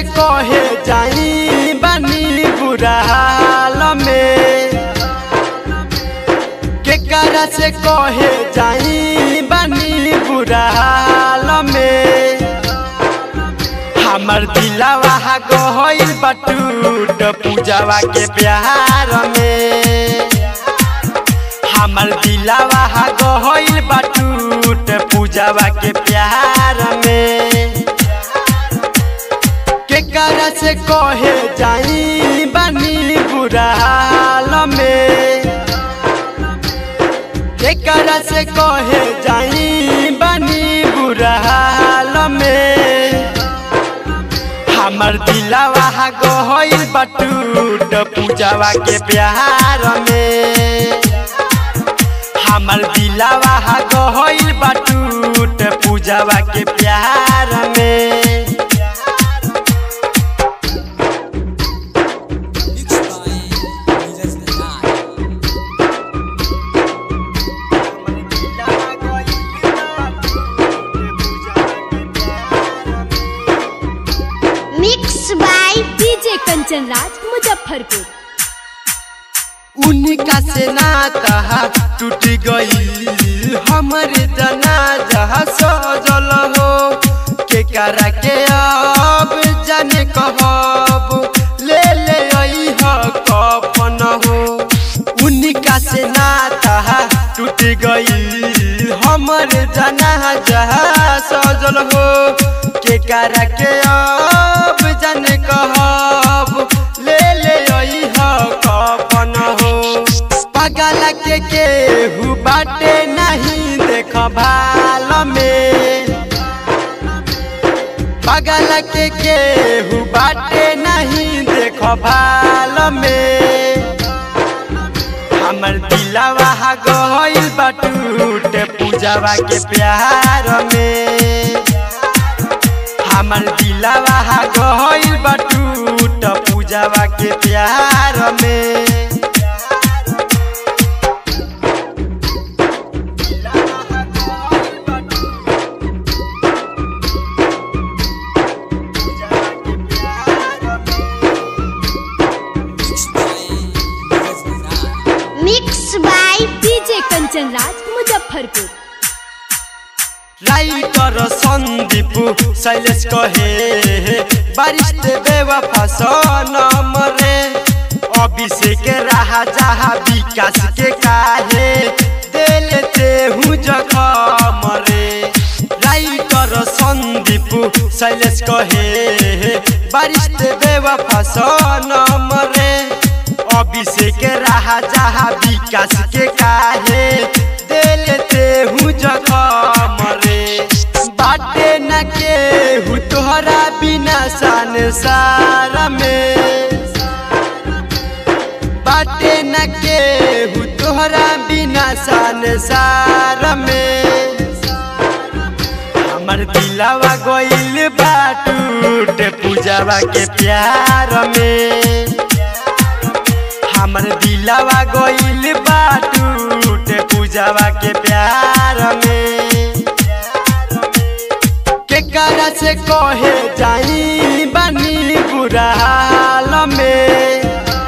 से कहे जाई बनी बुरा हाल में केकरा से कहे जाई बनी बुरा हाल में हमर दिलावा गहल बटूट पूजावा के प्यार में हमर दिलावा गहल बटूट पूजावा के प्यार में केकरा से कहे जाई बनी बुरा हाल में केकरा से कहे जाई बनी बुरा हाल में हमर दिलावा गहल बटूट पूजावा के प्यार में हमर दिलावा गहल बटूट पूजावा के प्यार में Mixed by Neeraj Nayar. Mix by DJ Kanchan Raj Muzaffarpur उनका से नाता टूट गई हमरे जनाजा सजल हो के करा के अब जाने कहब ले ले आई ह कफन हो उनका से नाता टूट गई हमरे जनाजा सजल हो के करा के अब जाने कहब ले ले आई ह कफन हो पगल के केहू बाटे नहीं देख भाल में पगल के केहू बाटे नहीं देख भाल में हमर दिलावा गइल बटूट पूजावा के प्यार में हमर दिलावा गइल बटूट पूजावा के प्यार में Mixed by Neeraj Nayar. Mix by DJ Kanchan Raj Muzaffarpur writer Sandeep Shailesh कहे बारिश ते बेवफा सनम रे अभिषेक रहा जहा विकास के काहे देलते हूँ जखम रे राइटर सन्दीप शैलेश कहे बारिश ते बेवफा सनम रे अभिषेक रहा जहा विकास के काहे देलते हूँ जखम रे बाटे न केहू तोहरा बिना संसार में बाटे न केहू तोहरा बिना संसार में हमर दिलावा गइल बाटूट पूजावा के प्यार में हमर दिलावा गइल बाटूट पूजावा के प्यार में केकरा से कहे जाई बनी बुरा हाल में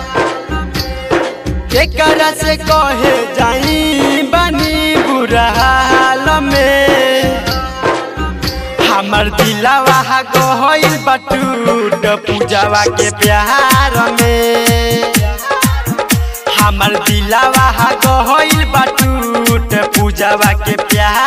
केकरा से कहे जाई बनी बुरा हाल में हमर दिलावा गइल बटूट पूजावा के प्यार में हमर दिलावा गइल बटूट पूजावा के प्यार